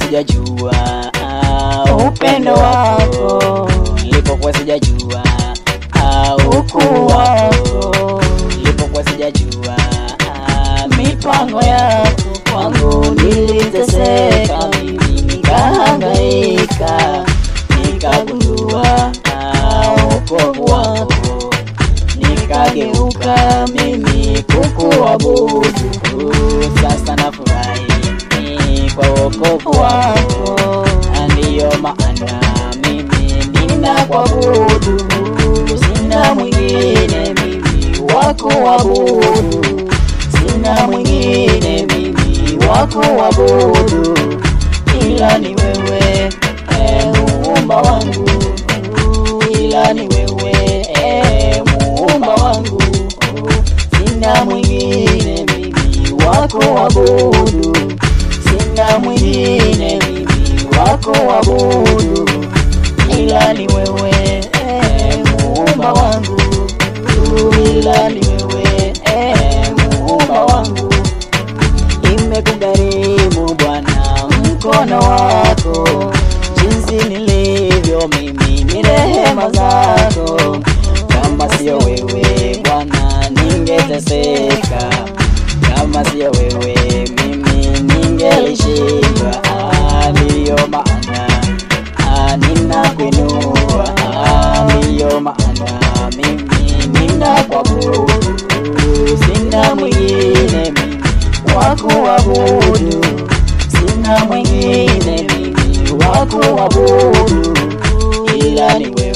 sijajua ah, upendo wako, nilipokuwa sijajua ah, ukuu wako, nilipokuwa sijajua ah, mipango yako kwangu, niliteseka mimi nikahangaika, nikagundua ah, wokovu wako nikageuka mimi kukuabudu. Sasa nafurahi ni kwa wokovu wako, na ndiyo maana mimi ninakuabudu. Sina mwingine mimi wa kuabudu, sina mwingine mimi wa kuabudu ila ni wewe e, muumba wangu, ila ni wewe e, muumba wangu, sina mwingine mimi wa kuabudu, sina mwingine mimi wa kuabudu, ila ni wewe e, muumba wangu, ila ni wewe e, muumba wangu imekugharimu Bwana mkono wako, jinsi nilivyo mimi ni rehema zako. Kama sio wewe Bwana ningeteseka, kama sio wewe mimi ningelishindwa. Ah, Ndiyo maana ah, ninakuinua, Ah, ndiyo maana mimi ninakuabudu, sina mwingine mimi wa kuabudu, sina mwingine mimi wa kuabudu, ila ni wewe